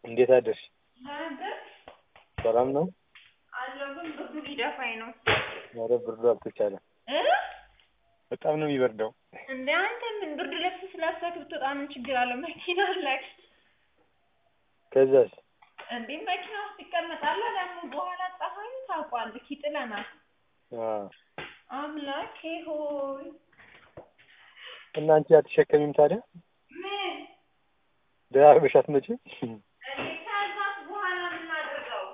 እንዴት አደርሽ? ሰላም ነው? አለሁ ግን ብርዱ ሊደፋኝ ነው። ኧረ ብርዱ አልተቻለም። እ በጣም ነው የሚበርደው። እንደ አንተ ምን ብርድ ልብስ ስለብሰህ ብትወጣ ምን ችግር አለው? መኪና አለክ ከዛስ? እንዴ መኪና ውስጥ ይቀመጣል። ደግሞ በኋላ ፀሐዩ ታውቋለህ ይጥለናል። አዎ። አምላኬ ሆይ እና አንቺ አትሸከሚም ታዲያ? ምን ደራርበሽ አትመጪም? እንዴ ከዛስ በኋላ ምን ላድርገው?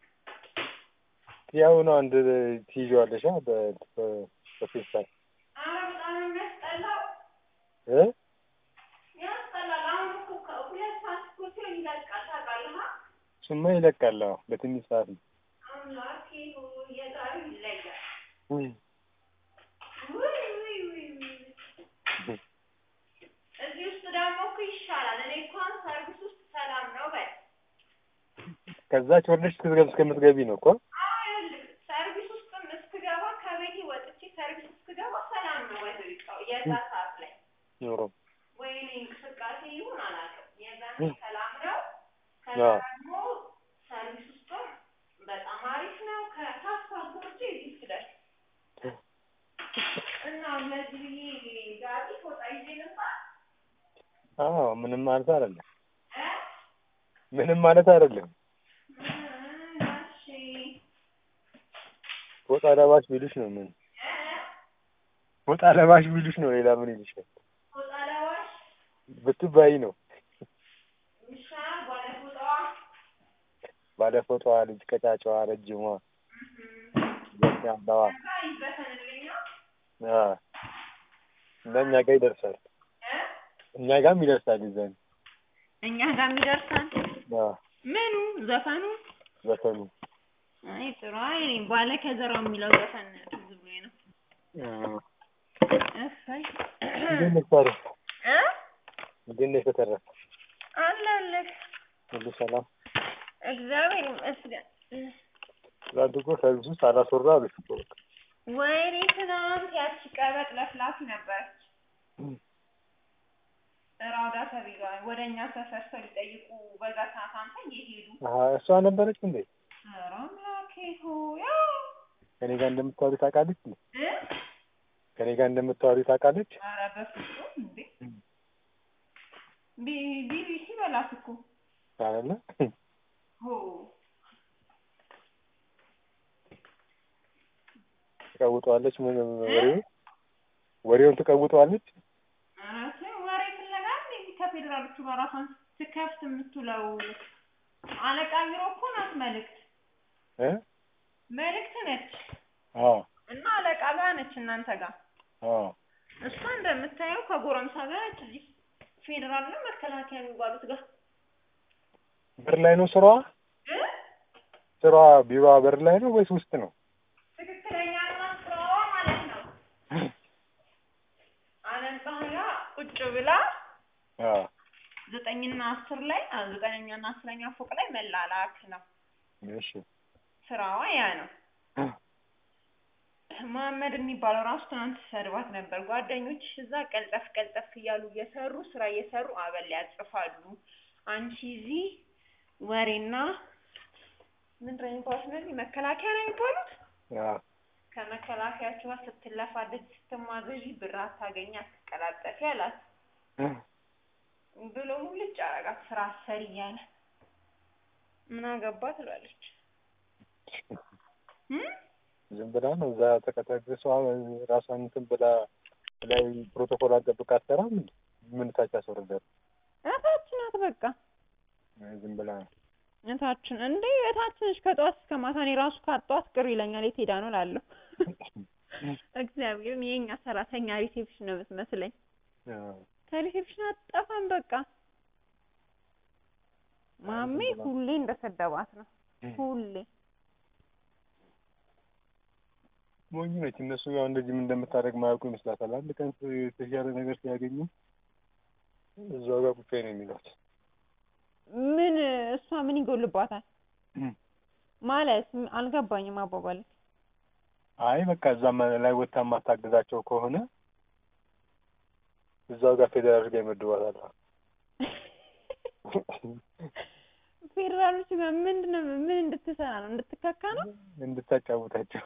ያው ነው አንድ ትይዣዋለሽ አ በ- በ- በፌስታል ኧረ በጣም ነው የሚያስጠላው። እ ያስጠላል። አሁን እኮ ከሁለት ሰዓት እኮ ሲሆን ይለቃል ታውቃለህ? አ? እሱማ ይለቃል። አዎ በትንሽ ሰዓት ነው። አምላኬ ሆይ የዛሬው ይለያል። ውይ ውይ ውይ ውይ ውይ እዚህ ውስጥ ደግሞ እኮ ይሻላል። እኔ እንኳን ሰርቪስ ውስጥ ሰላም ነው በል። ከዛች ወርደሽ እስክትገቢ እስከምትገቢ ነው እኮ አዎ ይኸውልህ ሰርቪስ ውስጥም እስክገባ ከቤቴ ወጥቼ ሰርቪስ እስክገባ ሰላም ነው ወይ በቃ የዛ ሰዓት ላይ ኖሮ ወይኔ እንቅስቃሴ ይሁን አላውቅም። የዛኔ ሰላም ነው። ከዛ አዎ። ደግሞ ሰርቪስ ውስጥም በጣም አሪፍ ነው። ከፓስፖርት ውጪ እዚህ ስደርስ እና ለዚህ ብዬ ጋቢ ፎጣ ይዤ ልምጣ አዎ ምንም ማለት አይደለም። እ ምንም ማለት አይደለም። እሺ ፎጣ ለባሽ ቢሉሽ ነው ምን ፎጣ ለባሽ ቢሉሽ ነው ሌላ ምን ይልሻል? ፎጣ ለባሽ ብትባይ ነው ይሻላል ባለፎጣዋ ባለፎጣዋ ልጅ ቀጫጫዋ ረጅሟ ያለዋ ከዛ ይበተንልኛ አ እና እኛ ጋር ይደርሳል። እ እኛ ጋርም ይደርሳል ይዘን እኛ ጋር የሚደርሳል አ ምኑ ዘፈኑ ዘፈኑ አይ ጥሩ አይ እኔ ባለ ከዘራው የሚለው ዘፈን ትዝ ብሎኝ ነው አ እሰይ እንዴት ነሽ ታዲያ? እ እንዴት ነሽ በተረፈ አለሁልህ ሁሉ ሰላም? እግዚአብሔር ይመስገን ትናንት እኮ ሰርቪስ ውስጥ አላስወራ አሉሽ እኮ በቃ ወይኔ ትናንት ያቺ ቀበጥ ለፍላፊ ነበረች ራውዳ ተብዬዋ ወደ እኛ ሰፈር ሰው ሊጠይቁ በዛ ሰዓት አንተ እየሄዱ አሀ እሷ ነበረች እንዴ? ኧረ አምላኬ ሆይ ከኔ ጋር እንደምታወሪ ታውቃለች እንዴ? እ ከኔ ጋር እንደምታወሪ ታውቃለች? ኧረ በፍጹም እንዴ ቢ- ቢቢሲ በላት እኮ አይደለ? ሆ ትቀውጠዋለች ምን ወሬውን ወሬውን ትቀውጠዋለች? ኧረ ተይ ወሬ ፍለጋ እንዴ እዚህ ከፌዴራሎቹ ጋር ራሷን ትከፍት የምትውለው አለቃ ቢሮ እኮ ናት መልእክት እ መልእክት ነች አዎ እና አለቃ ጋር ነች እናንተ ጋር አዎ እሷ እንደምታየው ከጎረምሳ ጋር ነች እዚህ ፌዴራል ነው መከላከያ የሚባሉት ጋር በር ላይ ነው ስራዋ? እ ስራዋ ቢሮዋ በር ላይ ነው ወይስ ውስጥ ነው? ትክክለኛ እና ስራዋ ማለት ነው አለቃ ጋር ቁጭ ብላ አዎ ዘጠኝና አስር ላይ አ- ዘጠነኛና አስረኛ ፎቅ ላይ መላላክ ነው እሺ ስራዋ ያ ነው መሀመድ የሚባለው ራሱ ትናንት ሰድባት ነበር። ጓደኞች እዛ ቀልጠፍ ቀልጠፍ እያሉ እየሰሩ ስራ እየሰሩ አበል ያጽፋሉ። አንቺ እዚህ ወሬና ምንድን ነው የሚባሉት እነዚህ መከላከያ ነው የሚባሉት አዎ ከመከላከያችሁ ጋር ስትለፋደጅ ስትማዘዥ ብር አታገኝ አትቀላጠፊ አላት ብሎ ሙልጭ አረጋት። ስራ አሰሪ እያለ ምን አገባ ትላለች እም? ዝም ብላ ነው እዛ ተቀጠቅሷ ራሷን እንትን ብላ ላይ ፕሮቶኮል አጠብቃ አትሰራም እንዴ? ምን ታች አስወርዳል? እታች ናት በቃ ዝም ብላ ነው። እታችን እንዴ እታችን ነች ከጠዋት እስከ ማታ እኔ ራሱ ካጧት ቅር ይለኛል የት ሄዳ ነው እላለሁ እግዚአብሔርን የኛ ሰራተኛ ሪሴፕሽን ነው የምትመስለኝ አዎ ከሪሴፕሽን አትጠፋም በቃ ማሜ ሁሌ እንደሰደባት ነው ሁሌ ሞኝ ነች። እነሱ ያው እንደዚህ ምን እንደምታደርግ ማያውቁ ይመስላታል። አንድ ቀን የተሻለ ነገር ሲያገኙ እዛው ጋር ቁጭ ነው የሚሏት። ምን እሷ ምን ይጎልባታል ማለት ም- አልገባኝም አባባል አይ በቃ እዛ ላይ ወጥታ የማታግዛቸው ከሆነ እዛው ጋር ፌዴራል ጋር ይመድባታል። ፌዴራሎች ጋር ምንድን ነው ምን እንድትሰራ ነው? እንድትካካ ነው? እንድታጫውታቸው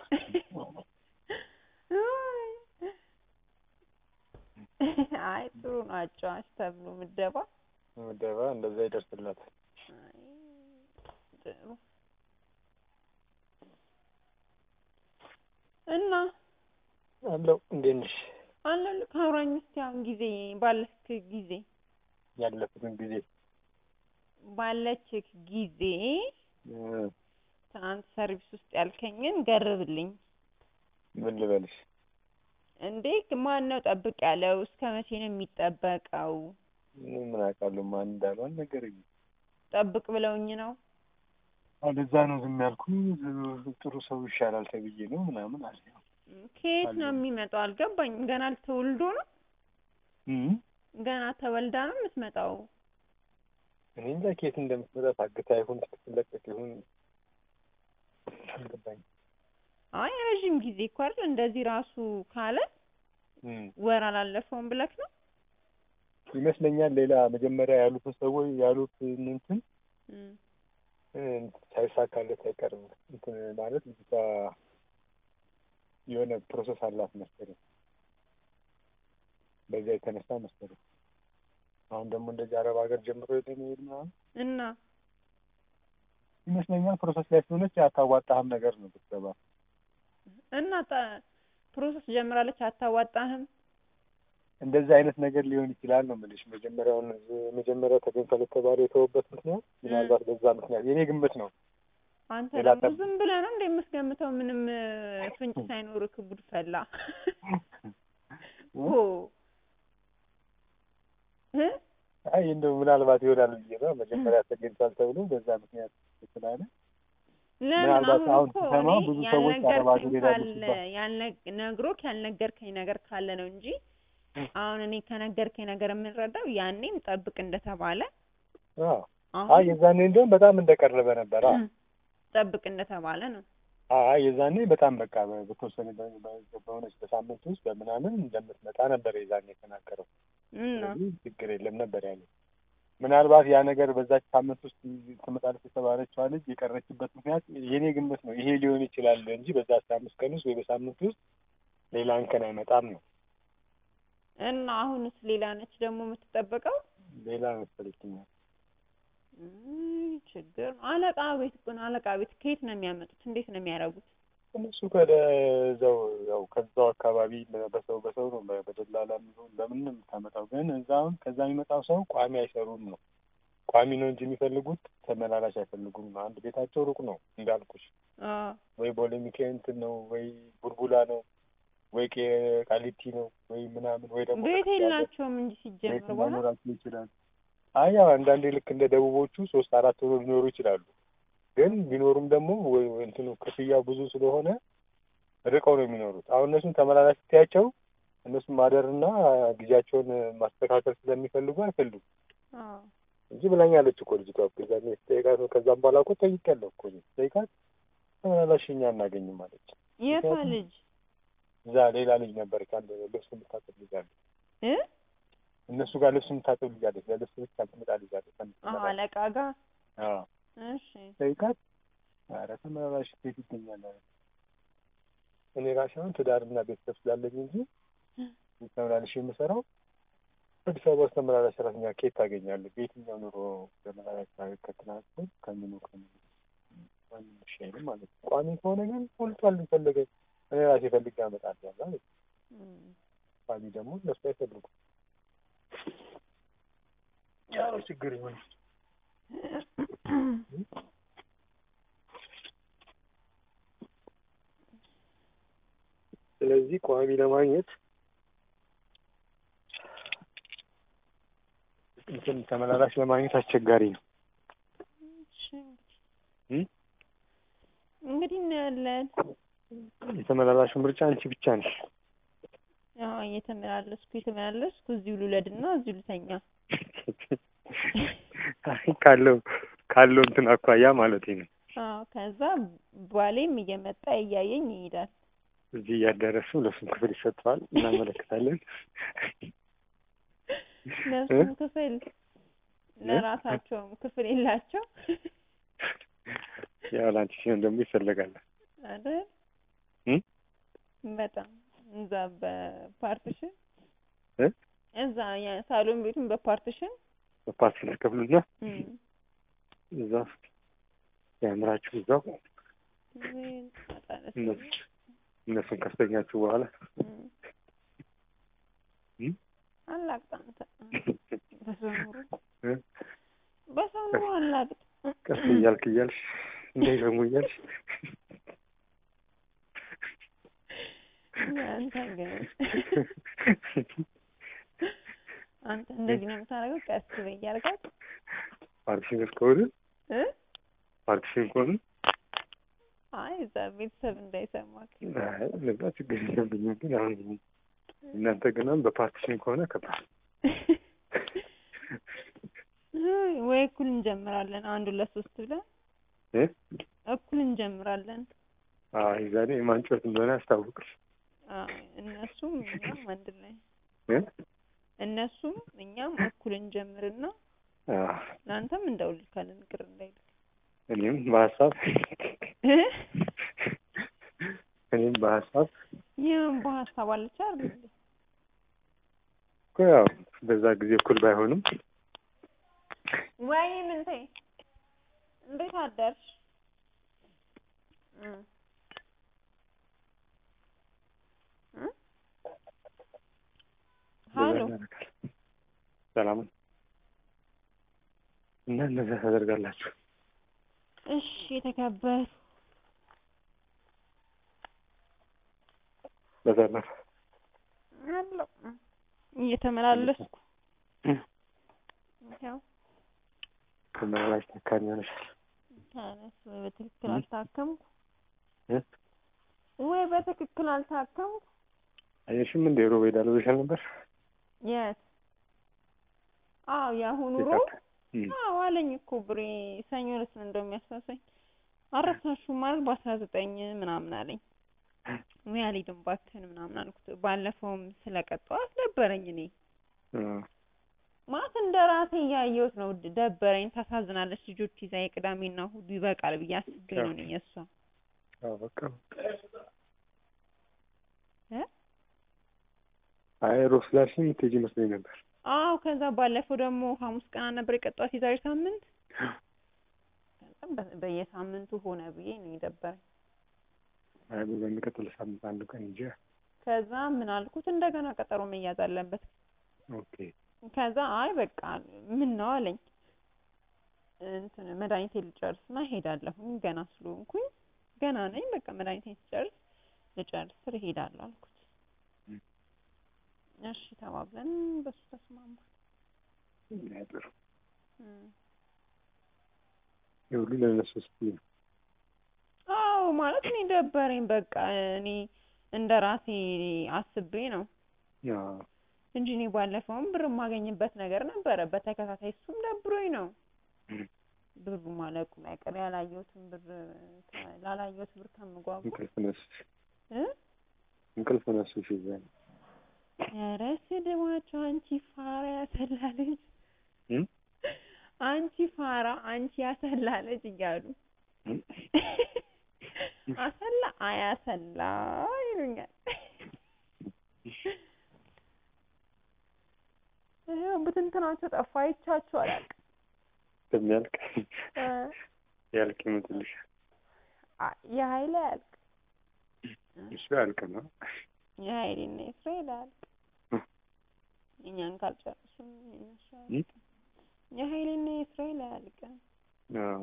አይ ጥሩ ነው አጫዋች ተብሎ ምደባ ምደባ እንደዛ ይደርስላታል። አይ ጥሩ እና አለው እንዴት ነሽ? አለልክ አውራኝ እስኪ አሁን ጊዜ ባለክ ጊዜ ያለፉትን ጊዜ ባለችክ ጊዜ እ ትናንት ሰርቪስ ውስጥ ያልከኝን ገርብልኝ። ምን ልበልሽ? እንዴ ማን ነው ጠብቅ ያለው? እስከ መቼ ነው የሚጠበቀው? እኔ ምን አውቃለሁ ማን እንዳሉ አልነገረኝም። ጠብቅ ብለውኝ ነው። አሁን እዛ ነው ዝም ያልኩኝ። ጥሩ ሰው ይሻላል ተብዬ ነው ምናምን አለ። ከየት ነው የሚመጣው? አልገባኝም። ገና ተወልዶ ነው? እም ገና ተወልዳ ነው የምትመጣው? እኔ እንጃ ከየት እንደምትመጣ ታግታ ይሁን ስትለቀቅ ይሁን አልገባኝም። አይ ረዥም ጊዜ እኮ አይደል እንደዚህ ራሱ ካለ እም ወር አላለፈውም ብለክ ነው? ይመስለኛል ሌላ መጀመሪያ ያሉትን ሰዎች ያሉት እንትን እም እ ሳይሳካለት አይቀርም እንትን ማለት ልጅቷ የሆነ ፕሮሰስ አላት መሰለኝ። በዚያ የተነሳ መሰለኝ አሁን ደግሞ እንደዚህ አረብ ሀገር ጀምሮ ለመሄድ ምናምን እና ይመስለኛል ፕሮሰስ ላይ ስለሆነች አታዋጣህም ነገር ነው ብትገባ እና ጣ- ፕሮሰስ ጀምራለች አታዋጣህም? እንደዚህ አይነት ነገር ሊሆን ይችላል ነው የምልሽ። መጀመሪያውን መጀመሪያው ተገኝቷል የተባለው የተወበት ምክንያት ምናልባት በዛ ምክንያት የኔ ግምት ነው። አንተ ሌላ ደግሞ ጠብ- ዝም ብለህ ነው እንደ የምትገምተው? ምንም እ፣ ፍንጭ ሳይኖርክ ጉድ ፈላ ኦ እ? አይ እንደው ምናልባት ይሆናል ብዬ ነው መጀመሪያ ተገኝቷል ተብሎ በዛ ምክንያት ስላለ ለምን ምናልባት አሁን አሁን እኮ ስሰማ እኔ ብዙ ሰዎች አረብ ሀገር ያልነገርከኝ ይሄዳሉ ካለ ሲባል ያልነ- ነግሮክ ያልነገርከኝ ነገር ካለ ነው እንጂ አሁን እኔ ከነገርከኝ ነገር የምንረዳው ያኔም ጠብቅ እንደተባለ አዎ አይ አሁን የዛኔ እንደውም በጣም እንደቀረበ ነበር። አዎ ጠብቅ እንደተባለ ነው። አይ የዛኔ በጣም በቃ በ- በተወሰነ በ- በ- በሆነች በሳምንት ውስጥ በምናምን እንደምትመጣ ነበር የዛኔ የተናገረው። እና ስለዚህ ችግር የለም ነበር ያለው። ምናልባት ያ ነገር በዛች ሳምንት ውስጥ ትመጣለች የተባለችዋ ልጅ የቀረችበት ምክንያት የኔ ግምት ነው ይሄ ሊሆን ይችላል እንጂ በዛ አስራ አምስት ቀን ውስጥ ወይ በሳምንት ውስጥ ሌላ እንከን አይመጣም ነው። እና አሁንስ ሌላ ነች ደግሞ የምትጠበቀው? ሌላ መሰለችኛል። እም፣ ችግር ነው። አለቃ ቤት እኮ ነው። አለቃ ቤት ከየት ነው የሚያመጡት? እንዴት ነው የሚያደርጉት? እነሱ ከዛው ያው ከዛው አካባቢ በሰው በሰው ነው በ- በደላላ የሚሆን በምን ነው የምታመጣው። ግን እዛ አሁን ከዛ የሚመጣው ሰው ቋሚ አይሰሩም ነው። ቋሚ ነው እንጂ የሚፈልጉት ተመላላሽ አይፈልጉም ነው። አንድ ቤታቸው ሩቅ ነው እንዳልኩሽ፣ አዎ ወይ ቦሌ ሚካኤል እንትን ነው ወይ ቡልቡላ ነው ወይ ቄ ቃሊቲ ነው ወይ ምናምን ወይ ደግሞ ቤት ከፍ ያለ የላቸውም እንጂ ሲጀምር ቤት በኋላ ላይኖራቸው ይችላል። አይ ያው አንዳንዴ ልክ እንደ ደቡቦቹ ሶስት አራት ሆኖ ሊኖሩ ይችላሉ። ግን ቢኖሩም ደግሞ ወይ ወይ እንትኑ ክፍያው ብዙ ስለሆነ ርቀው ነው የሚኖሩት። አሁን እነሱን ተመላላሽ ስትያቸው እነሱን ማደርና ጊዜያቸውን ማስተካከል ስለሚፈልጉ አይፈልጉም አዎ እንጂ ብላኛለች እኮ ልጅቷ እኮ የዛኔ ስጠይቃት ነው። ከዛም በኋላ እኮ ጠይቄያለሁ እኮ እኔ ስጠይቃት ተመላላሽ እኛ አናገኝም አለች። የቷ ምክንያቱም ልጅ እዛ ሌላ ልጅ ነበረች፣ አንድ ልብስ የምታጥብ ልጅ አለች። እ እነሱ ጋር ልብስ የምታጥብ ልጅ አለች። ለልብስ ብቻ ትመጣ ልጅ አለች። አንድ አዎ ተመላላሽ አለቃ ጋር አዎ እሺ ጠይቃት ኧረ ተመላላሽ ቤት ይገኛል አለ። እኔ ራሴ አሁን ትዳርና ቤተሰብ ስላለኝ እንጂ ተመላልሽ የምሰራው አዲስ አበባ ውስጥ ተመላላሽ ሰራተኛ ከየት ታገኛለህ? በየትኛው ኑሮ ተመላላሽ ከትራንስፖርት ከምኑ ከምኑ ማንም እሺ አይልም ማለት ነው። ቋሚ ከሆነ ግን ሞልቷል። ፈለገ እኔ ራሴ ፈልጌ አመጣለሁ ማለት ነው። እም፣ ቋሚ ደግሞ እነሱ አይፈልጉም። ያው ችግር ይሆን ስለዚህ ቋሚ ለማግኘት እንትን ተመላላሽ ለማግኘት አስቸጋሪ ነው። እሺ እ? እንግዲህ እናያለን። የተመላላሹ ምርጫ አንቺ ብቻ ነሽ። አዎ እየተመላለስኩ እየተመላለስኩ እዚሁ ልውለድና እዚሁ ልተኛ። አይ ካለው ካለው እንትን አኳያ ማለት ነው። አዎ ከዛ ባሌም እየመጣ እያየኝ ይሄዳል። እዚህ እያደረሱ ለሱም ክፍል ይሰጠዋል፣ እናመለክታለን። ለእሱም ክፍል ለራሳቸውም ክፍል የላቸው ያው ለአንቺ ሲሆን ደግሞ ይፈለጋል። አይደል? እም? በጣም እዛ በፓርቲሽን እ? እዛ የሳሎን ቤቱን በፓርቲሽን በፓርቲ ተከፍሉና እም፣ እዛ ያምራችሁ እዛው ወይ ጣጣነስ እነሱ እነሱን ካስተኛችሁ በኋላ እም፣ እም? አላቅጥ አንተ በሰው ኑሮ እ? በሰው ኑሮ አላቅጥ ቀስ እያልክ እያልሽ እንዳይሰሙ እያልሽ አንተ ግን አንተ እንደዚህ ነው የምታደርገው። ቀስ በይ እያልካት ፓርቲሽን እስከሆነ እ ፓርቲሽን ከሆነ አይ እዛ ቤተሰብ እንዳይሰማክ አይ ለዛ ችግር የለብኝም። ግን አሁን እናንተ ግን አሁን በፓርቲሽን ከሆነ ከባድ ወይ እኩል እንጀምራለን። አንዱ ለሶስት ብለን እ? እኩል እንጀምራለን። አይ ዛሬ የማንጮት እንደሆነ ያስታውቅሽ አይ እነሱም እኛም አንድ ላይ እ? እነሱም እኛም እኩል እንጀምርና አዎ ለአንተም እንደውልካለን ቅር እንዳይልክ እኔም በሀሳብ እ? እኔም በሀሳብ ይህም በሀሳብ አለች አይደል እንዴ? እኮ ያው በዛ ጊዜ እኩል ባይሆንም ወይ ምንቴ እንዴት አደርሽ? እ እ ሀሎ ያደርጋል። ሰላም እና እነዛ ታደርጋላችሁ። እሺ የተከበሩ በተረፈ አለው እየተመላለስኩ እ? ያው ተመላላሽ ታካሚ ሆነሻል። ታነስ ወይ በትክክል አልታከምኩ እ? ወይ በትክክል አልታከምኩ። አየሽም እንደ ሮብ ሄዳለሁ ብለሻል ነበር። የት? አዎ የአሁኑ ሮ የታከ- እም። አዎ አለኝ እኮ ብሬ ሰኞ ዕለት ነው እንደውም ያሳሰኝ አረሳሽው ማለት በአስራ ዘጠኝ ምናምን አለኝ። ወይ አልሄድም እባክህን ምናምን አልኩት። ባለፈውም ስለቀጠዋት ደበረኝ እኔ እ። ማለት እንደ ራሴ እያየሁት ነው። ድ- ደበረኝ። ታሳዝናለች። ልጆች ይዛ የቅዳሜና እሑዱ ይበቃል ብዬ አስቤ ነው እኔ የእሷ አዎ በቃ እ? አይ ሮብ ስላልሽኝ የምትሄጂ መስሎኝ ነበር። አዎ ከዛ ባለፈው ደግሞ ሐሙስ ቀን ነበር የቀጠዋት የዛሬ ሳምንት። ከዛ በ- በየሳምንቱ ሆነ ብዬ ነው የደበረኝ። አይ በሚቀጥለው ሳምንት አንዱ ቀን እንጂ ከዛ ምን አልኩት እንደገና ቀጠሮ መያዝ አለበት። ኦኬ ከዛ አይ በቃ ምን ነው አለኝ እንትን መድኃኒቴ ልጨርስና እሄዳለሁኝ ገና ስለሆንኩኝ ገና ነኝ በቃ መድኃኒቴን ስጨርስ ልጨርስ ስር እሄዳለሁ አልኩት። ም። እሺ ተባብለን በሱ ተስማማ። ጥሩ እም። የሁሉ ለእነሱ ስትይ ነው። አዎ ማለት እኔ ደበረኝ በቃ እኔ እንደ ራሴ አስቤ ነው አዎ እንጂ እኔ ባለፈውም ብር የማገኝበት ነገር ነበረ በተከታታይ እሱም ደብሮኝ ነው እም። ብሩ ማለቁ አይቀር ያላየሁትን ብር ከ- ላላየሁት ብር ከምጓጓ እንቅልፍ ነሱሽ እ እንቅልፍ ነሱሽ ይዘ ኧረ ስድባቸው አንቺ ፋራ ያሰላ ልጅ እም? አንቺ ፋራ አንቺ ያሰላ ልጅ እያሉ እም? አሰላ አያሰላ ይሉኛል። ይኸው ብትንትናቸው ጠፋ አይቻቸው አላውቅም። እንደሚያልቅ እ ያልቅ ይመጡልሻል። አ- የሀይሌ አያልቅ እሱ ያልቅ ነው። የሀይሌና የእስራኤል አያልቅ እ። እኛን ካልጨረሱም የእነሱ እም? አያልቅም። የሀይሌና የእስራኤል አያልቅም። አዎ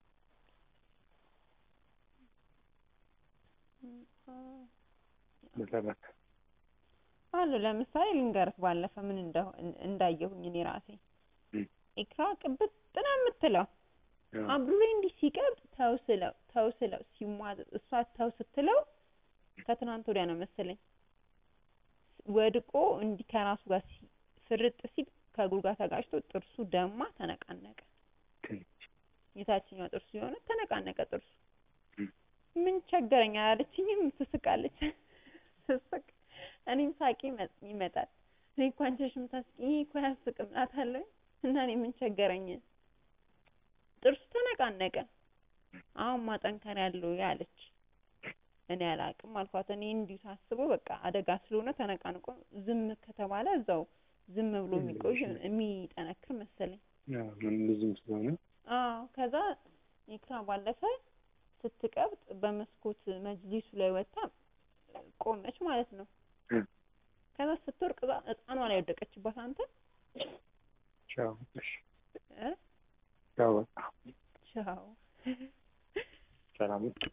በተረፈ አሉ ለምሳሌ ልንገርህ፣ ባለፈ ምን እንደሆ- እንዳየሁኝ እኔ ራሴ እም። ኢክራ ቅብጥ ነው የምትለው አዎ አብዱሬ እንዲህ ሲቀብጥ ተው ስለው ተው ስለው ሲሟዘዝ እሷ ተው ስትለው ከትናንት ወዲያ ነው መሰለኝ ወድቆ እንዲህ ከራሱ ጋር ሲ- ፍርጥ ሲል ከእግሩ ጋር ተጋጭቶ ጥርሱ ደማ ተነቃነቀ። የታችኛው ጥርሱ የሆነ ተነቃነቀ ጥርሱ። እም። ምን ቸገረኝ አላለችኝም። ትስቃለች ስስቅ እኔም ሳቂ ይመ- ይመጣል። እኔ እኮ አንቺ ነሽ የምታስቂኝ ይሄ እኮ አያስቅም እላታለሁ እና እኔ ምን ቸገረኝ ጥርሱ ተነቃነቀ። አሁን ማጠንከሪያ አለው ያለች እኔ አላቅም አልኳት። እኔ እንዲሁ ሳስበው በቃ አደጋ ስለሆነ ተነቃንቆ ዝም ከተባለ እዛው ዝም ብሎ የሚቆይ የሚጠነክር መሰለኝ። ያው ምን እንደዚህም ስለሆነ አዎ ከዛ ኢክራ ባለፈ ስትቀብጥ በመስኮት መጅሊሱ ላይ ወጣ ቆመች ማለት ነው። እ። ከዛ ስትወርቅ እዛ ህፃኗ ላይ ወደቀችባት። አንተ ቻው እሺ እ? ቻው በቃ ቻው ሰላም